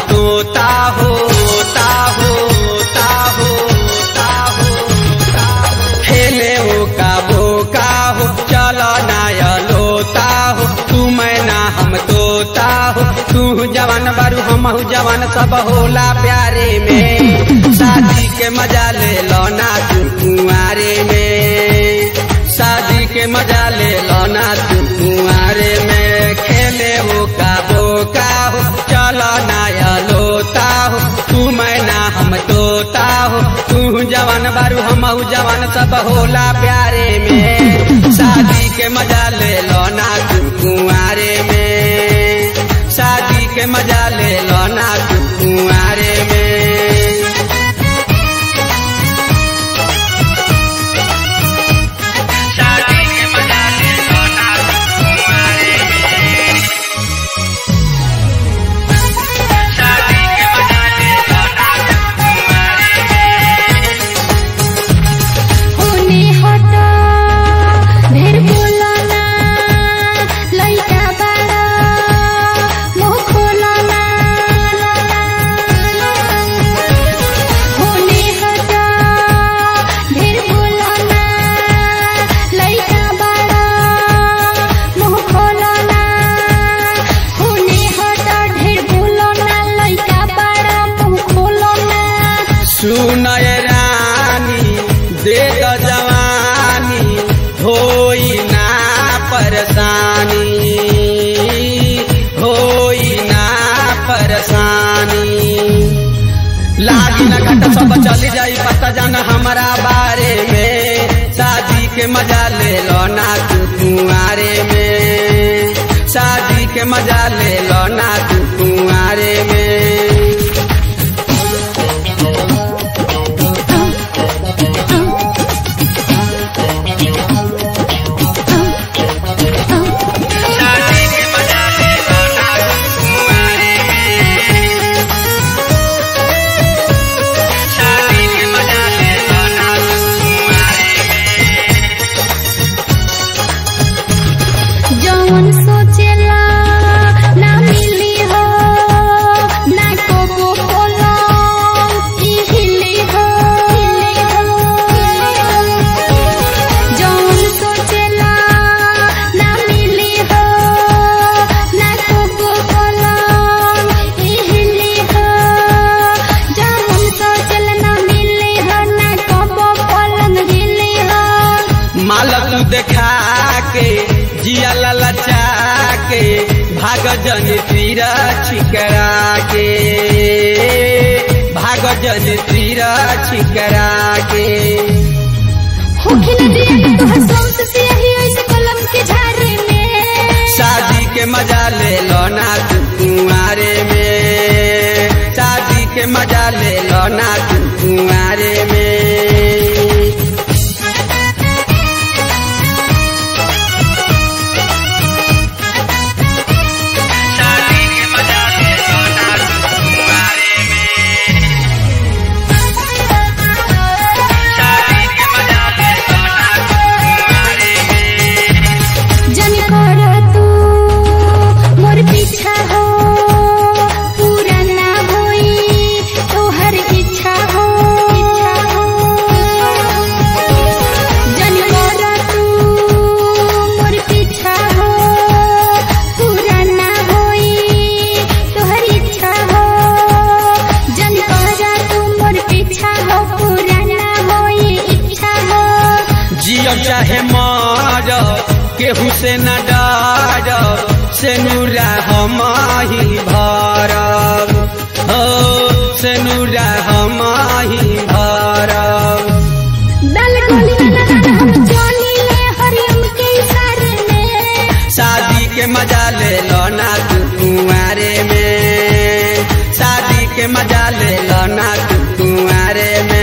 तोता हो ता हो ता हो ता हो ता हो। खेले हो का बोका हो चलो नाया लोता हो तू मैं ना हम तोता हो तू जवान बारू हम जवान सब होला प्यारे में शादी के मजा ले लो ना तू कुंवारे में शादी के मजा ले लो ना तू कुंवारे में खेले हो का बोका हो चलो नाया लोता हो तू मैं ना हम तोता हो तू जवान बारू हम जवान सब होला प्यारे में शादी के मजा ले लो ना तू कुंवारे में शादी के मजा ले लो ना तू कुंवारे में शादी के मजा ले लो ना तू कुंवारे में शादी के मजा ले लो ना तू कुंवारे में होने हटा ढेर बोला ना लइका बड़ा मुंह खोला ना होने हटा ढेर बोला ना लइका बड़ा मुंह खोला ना होने हटा ढेर बोला ना लइका बड़ा मुंह खोला ना सुनय रानी दे द जवानी होई ना परेशानी होई ना परेशानी लागी ना घट सब चली जाई पता जाना हमारा बारे में शादी के मजा ले लो ना तू कुंवारे में शादी के मजा ले लो ना तू कुंवारे में शादी के मजा ले लो ना तू कुंवारे में शादी के मजा ले लो ना तू कुंवारे में जौन सोचेला ना मिली हो ना को बोलो ई हिली हो जौन सोचेला ना मिली हो ना को बोलो ई हिली हो जौन सोचेला ना मिली हो ना को बोलो हिली हो माल तू देखा के जिया ललचा के भाग जन तीर छिकरा के भाग जन तीर छिकरा के होखे न दिया कि तोहर सोच से यही ऐसे कलम के झारे में शादी के मजा ले लो ना तू कुंवारे में शादी के मजा ले लो ना तू कुंवारे में शादी के मजा ले लो ना तू कुंवारे में शादी के मजा ले लो ना तू कुंवारे में जन कर तू मोर पीछा हो पूरा ना होई तोहर इच्छा हो जन कर तू मोर पीछा हो पूरा ना होई तोहर इच्छा हो जन कर तू मोर पीछा हो पूरा ना होई इच्छा हो जियो चाहे मर केहू से न डर से नूरा हम ही भरब हो से नूरा हम ही भरब दल गोली ना ना हम जानी ले हरियम के इशारे में शादी के मजा ले लो ना तू कुंवारे में शादी के मजा ले लो ना तू कुंवारे में